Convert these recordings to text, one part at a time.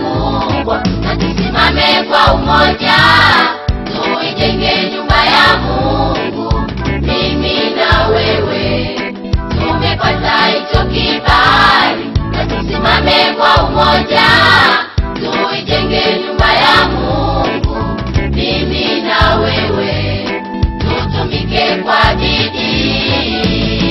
makubwa, na tusimame kwa umoja, tuijenge nyumba ya Mungu, mimi na wewe tumepata hicho kibali, na tusimame kwa umoja, tuijenge nyumba ya Mungu, mimi na wewe tutumike kwa bidii.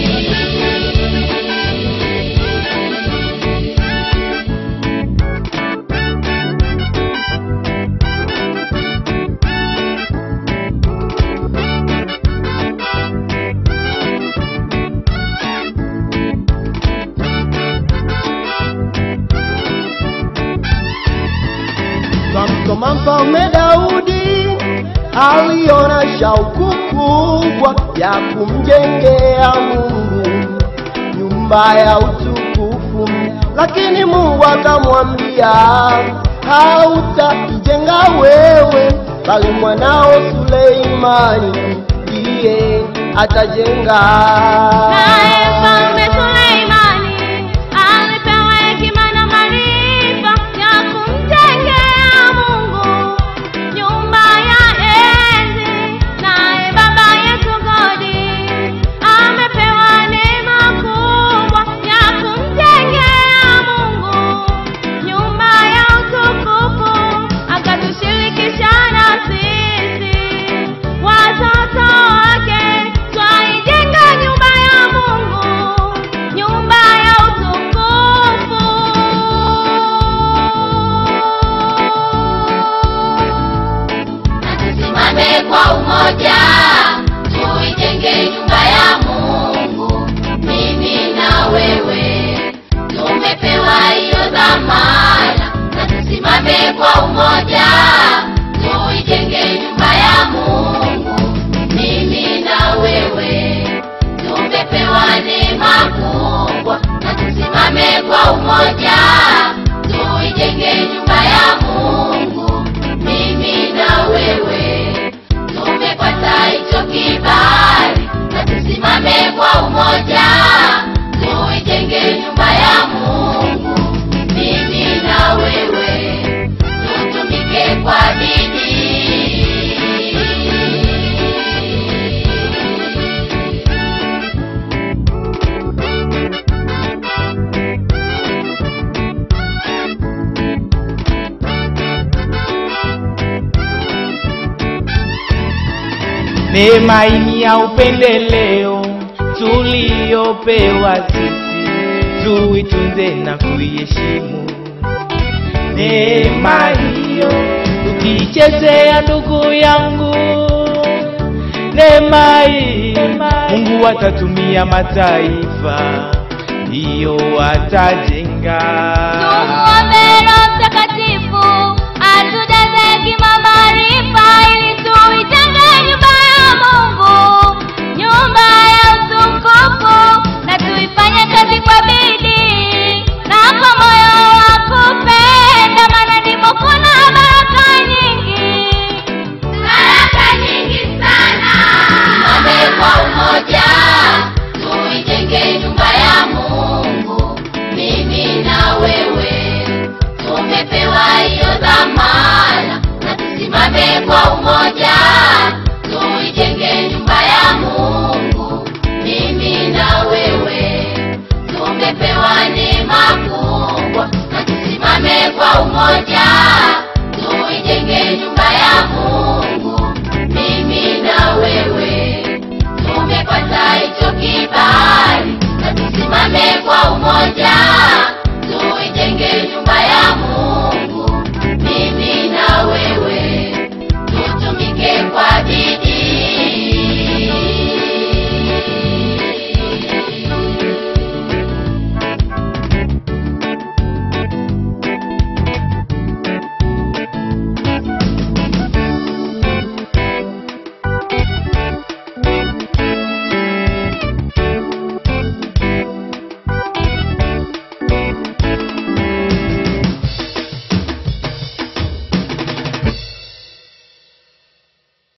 Twamsoma Mfalme Daudi aliona shauku kubwa ya kumjengea Mungu nyumba ya utukufu, lakini Mungu akamwambia hautaijenga wewe, bali mwanao Suleimani ndiye atajenga. Naye Mfalme Suleimani alipewa hekima na maarifa ya kumjengea Mungu nyumba ya enzi. Naye baba yetu Godi amepewa neema kubwa ya kumjengea Mungu nyumba ya utukufu, akatushirikisha na sisi watoto wake twaijenga nyumba ya Mungu, nyumba ya utukufu. na tusimame kwa umoja, tuijenge nyumba ya Mungu, mimi na wewe tumepewa hiyo dhamana, na tusimame kwa umoja, tuijenge nyumba ya Mungu, mimi na wewe tumepewa neema kubwa, na tusimame kwa umoja, tuijenge nyumba ya Mungu, mimi na wewe tumepata hicho kibali, na tusimame kwa umoja, tuijenge nyumba ya Mungu, mimi na wewe tutumike kwa bidii. Neema hii ya upendeleo tuliyopewa sisi, tuitunze na kuiheshimu. Neema hiyo ukiichezea, ndugu yangu, neema hii Mungu atatumia mataifa, ndiyo atajenga. Tumuombe Roho Mtakatifu atujaze hekima, maarifa ili tuijenge nyumba ya Mungu, nyumba ya utukufu, na tuifanye kazi kwa bidii na kwa moyo wa kupenda, maana ndimo kuna baraka nyingi, baraka nyingi sana. Tusimame kwa umoja, tuijenge nyumba ya Mungu, mimi na wewe tumepewa hiyo dhamana, na tusimame kwa umoja, tuijenge nyumba ya Mungu, mimi na wewe tumepewa neema kubwa, na tusimame kwa umoja, tuijenge nyumba ya Mungu, mimi na wewe tumepata hicho kibali, na tusimame kwa umoja,